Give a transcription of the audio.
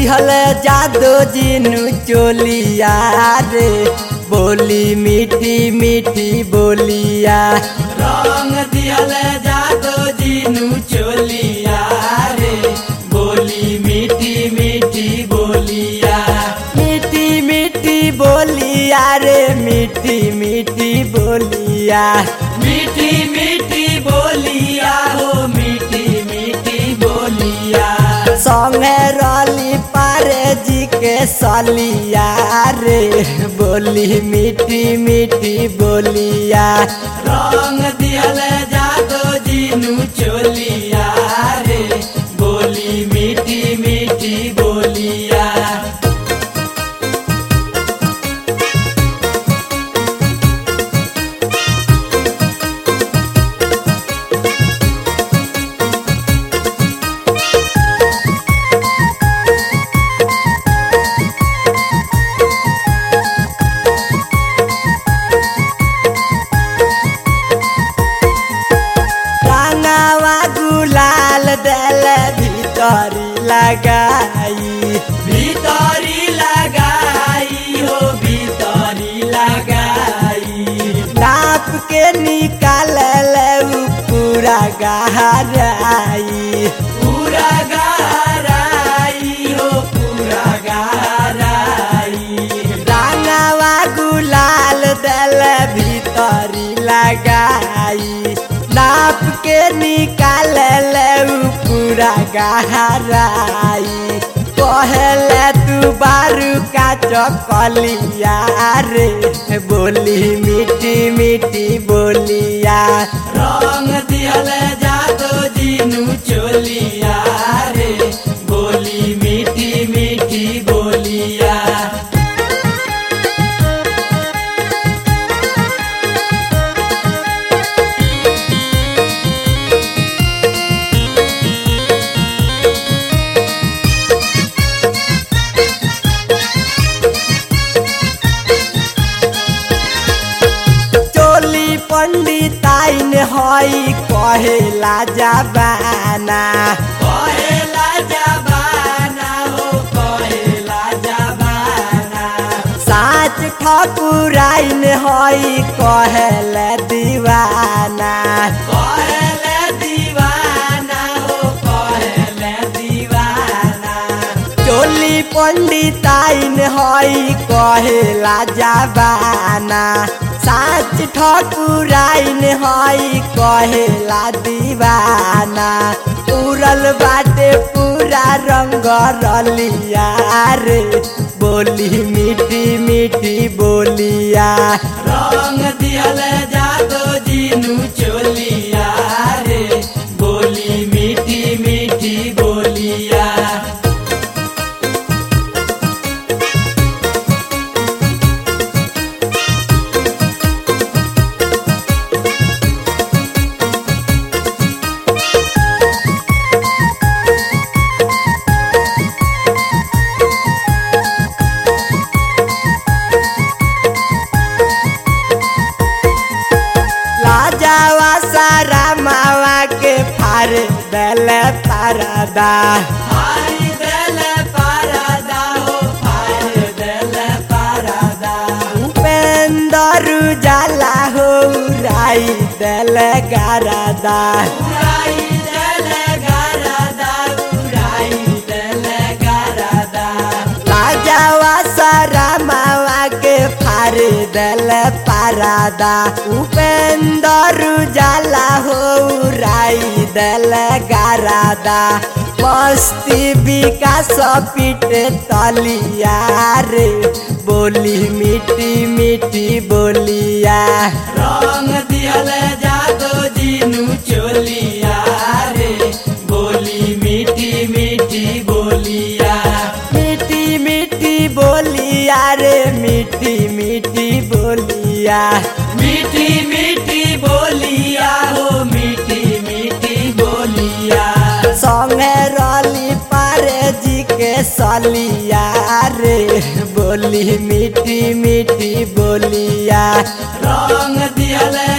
दिहल जादो जिनु चोलिया रे बोली मीठी मीठी बोलिया रंग दियल जादो जिनु चोलिया रे बोली मीठी मीठी बोलिया मीठी मीठी बोलिया रे मीठी मीठी बोलिया मीठी मीठी बोलिया हो मीठी मीठी बोलिया संगे रली पारे जी के सलिया रे बोली मीठी मीठी बोलिया रंग दियल जादो जिनु चोलिया रे बोली मीठी मीठी बोलिया रंगावा गुलाल दल भीतरी लगाई भीतरी लगाई हो भीतरी लगाई नाप के निकाल ऊ पूरा गहराई पूरा गहराई हो पूरा गहराई रंगावा गुलाल दल भीतरी लगाई नाप के निकाल ऊ पूरा गहराई कहले तू बारू का चकलिया रे बोली मीठी मीठी बोलिया रंग दियल जादो जिनु चोलिया रे बोली मीठी मीठी बोलिया चोली पंडिताइन हई कहेला जबाना कहेला जबाना हो कहेला जबाना साच ठकुराइन हई कहेला दीवाना कहेले दीवाना हो कहेले दीवाना चोली पंडिताइन हई कहेला जबाना साच ठकुराइन हई कहेला दीवाना उड़ल बाटे पूरा रंग रलिया रे बोली मीठी मीठी बोलिया रंग दियल जादो जिनु चोलिया रे बोली मीठी मीठी बोलिया लाजावा सारा मावा के फार दल परदा फारी देल पारदा हो फारी देल पारदा उपेंदर जाला हो राई दल गरदा उड़ाई देल गरदा उड़ाई देल गरदा लाजावा सारा मावा के फार दल परदा उपेंदर जाला हो राई दल गरदा मस्ती विकास पीट तलिया रे बोली मीठी मीठी बोलिया रंग दियल जादो जिनु चोलिया रे बोली मीठी मीठी बोलिया मीठी मीठी बोलिया रे मीठी मीठी बोलिया मीठी मीठी बोलिया हो मीठी मीठी बोलिया संगे रली पारे जी के सलिया रे बोली मीठी मीठी बोलिया रंग दियल